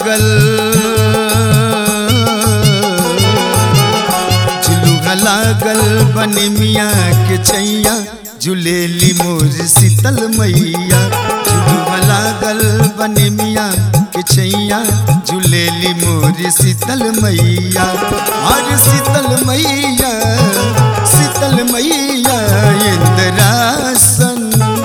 लागल झुलुआ लागल बनी मिया के छैया झुलेली मोर शीतल मैया झुलुआ लागल बनी मिया के छैया झुलेली मोर शीतल मैया और शीतल मैया शीतल मैया इंद्रासन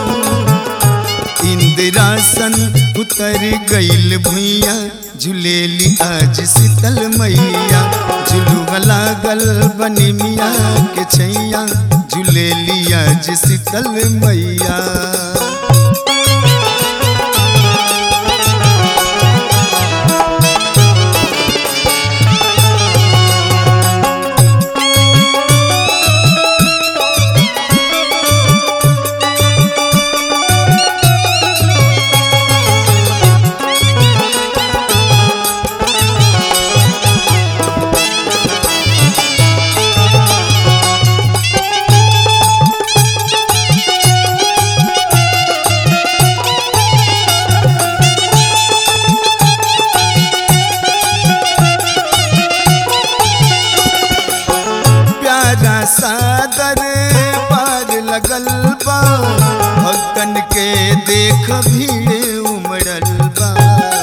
इंदिरासन उतर गईल भुइया झुलेली आज शीतल मैया झुलुआ लागल बनी मिया के छैया झुलेली आज शीतल मैया प्यारा सादर पार लगल बा भक्तन के देख भीड़ उमड़ल बा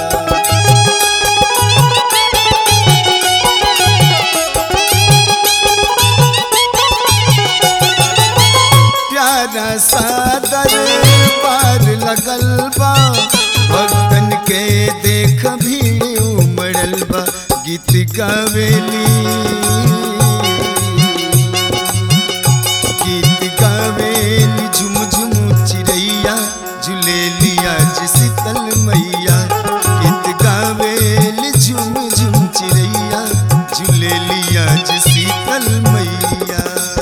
प्यारा सादर पार लगल बा भक्तन के देख भीड़ उमड़ल बा गीत गावेली गीत गावेली झुम झुम चिड़ैया झुलेली आज शीतल मैया गीत गावेली झुम झुम चिड़ैया झुलेली आज शीतल मैया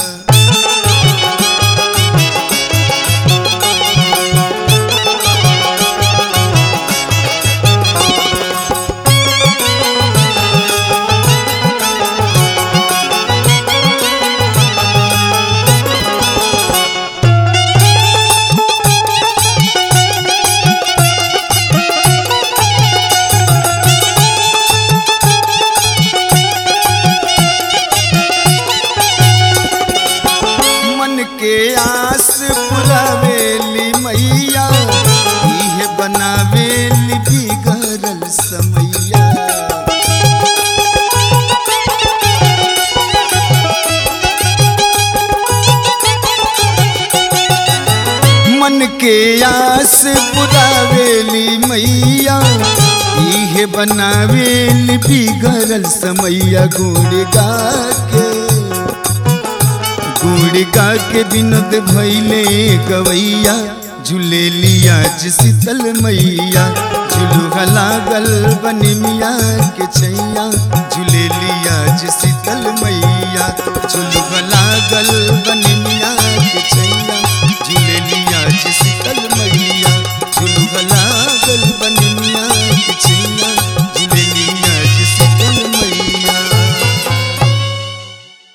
मन के आस पुरावेली मैया इहे बनावेली बिगड़ल समैया मन के आस पुरावेली मैया इहे बनावेली बिगड़ल समैया गुड़ गा के गुड़िका के विनोद भैले गवैया झूलेली आज शीतल मैया झुलुआ लागल बनी मिया के छैया झूलेली आज शीतल मैया झुलुआ लागल बनी मिया के छैया झूलेली आज शीतल मैया झुलुआ लागल बनी